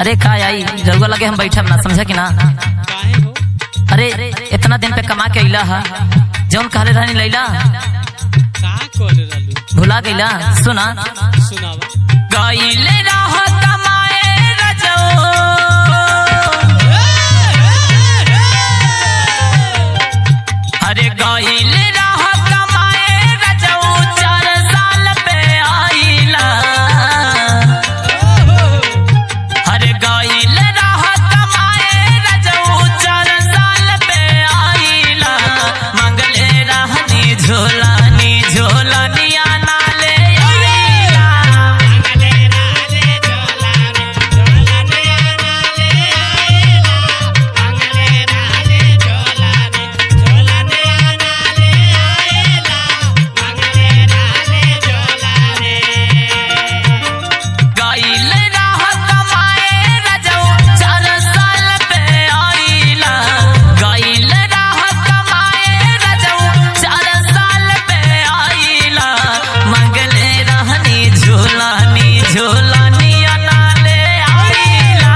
अरे का आई रउआ लगे हम बैठब ना समझा कि ना काहे हो अरे इतना दिन पे कमा के अइला हा जौन कहले रहनी लैला का करे रहलू भुला गईला सुना सुनावा गईले रह कमाए रजो अरे गईले रह कमाए रजो चार साल पे आइला अरे गईले रह कमाए रजो चार साल पे आइला मंगले रहनी झोलानी झोलानिया नाले आइला गईले रह कमाए रजो चार साल पे आइला गईले रह कमाए रजो चार साल पे आइला मंगले रहनी झोलानी झोलानी अनाले आइला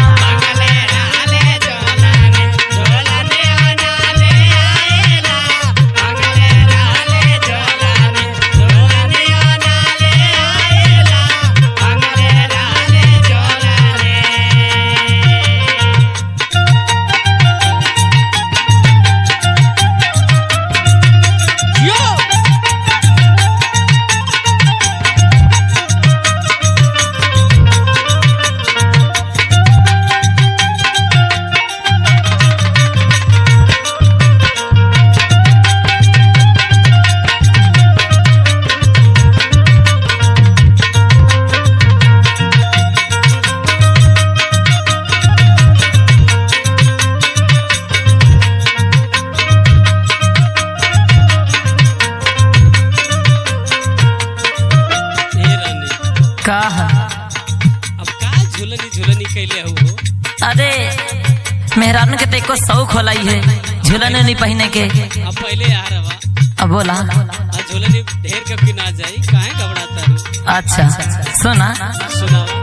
हे रानी का अब का झुलनी झुलनी कैले हो अरे मेहरान के तेको शौक होलाई है झूलन नहीं पहने के अब पहले आ रहा अब बोला आ झुलनी ढेर कब की ना जाई काहे घबराता रू अच्छा सुना सुनावा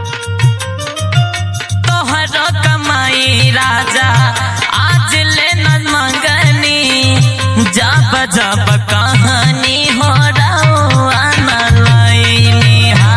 तोहरो कमाई राजा आज ले न मंगनी जब जब कहानी हो रहा न लईनी हा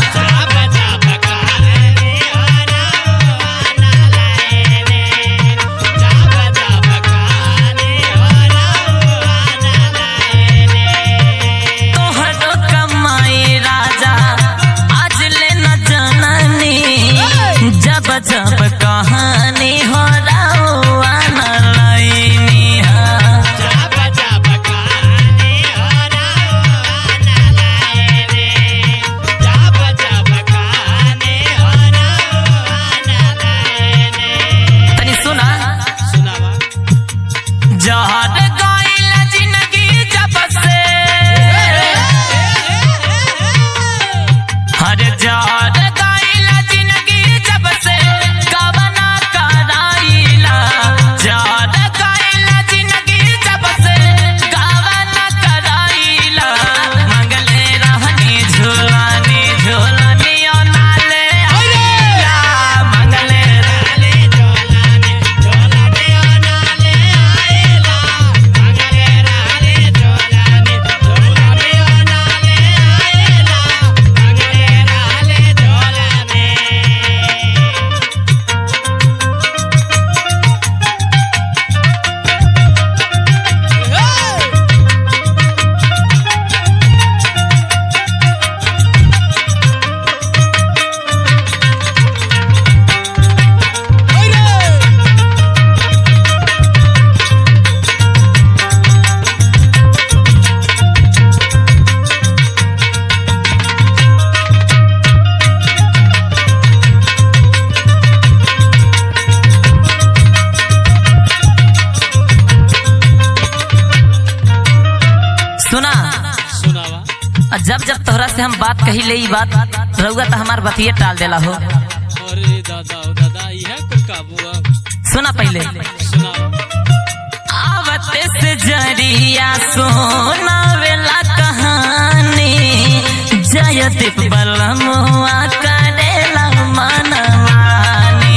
तोहरो कमाई राजा आज ले न जननी जब जब कहानी हो रहा न लईनी हा तनी सुना सुनावा जहर गइल जिंदगी जब से हर जहर गइल जिंदगी जब से कवना कराइला जहर गइल जिंदगी जब से कवना कराइला मंगले रहनी झोलानी झोलानी ओ नाले आइला मंगले सुना सुनावा और जब जब तोहरा से हम बात कही ले ई बात रउआ तो हमार बतिये टाल देला हो अरे दादा ओ दादा यह कुल काबू अब सुना पहले सुनावा आवत से जरिया सोना वेला कहानी जयदीप बलमुआ करेला मनवानी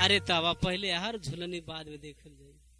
अरे तवा पहले हर झुलनी बाद में देखल जाई